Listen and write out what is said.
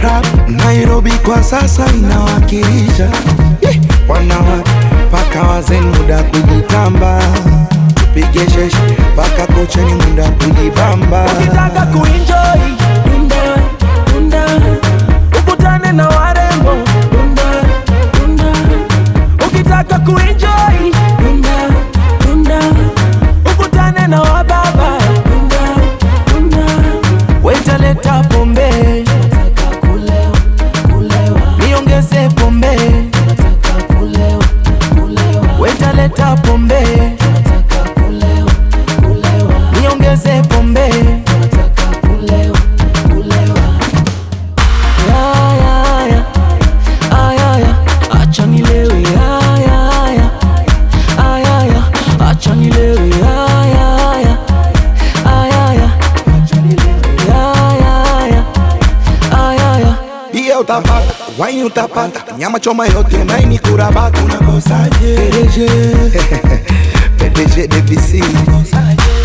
rap Nairobi kwa sasa inawakilisha Ih, wanawake paka wazee muda kujitamba tupige sheshe paka kucheni muda kujibamba ukitaka kuenjoy dunda dunda ukutane na warembo dunda dunda ukitaka kuenjoy dunda dunda ukutane na wababa dunda dunda wetaleta pombe nataka kulewa kulewa niongeze pombe nataka kulewa kulewa wetaleta pombe nataka kulewa kulewa niongeze pombe nataka kulewa kulewa ya ya ya aya ya acha nilewe ya ya ya aya ya acha nilewe ya ya ya aya ya acha nilewe ya ya ya aya ya Bia utapata, wine utapata, nyama choma yote maini kurabata, unakosaje? PDG PDG DVC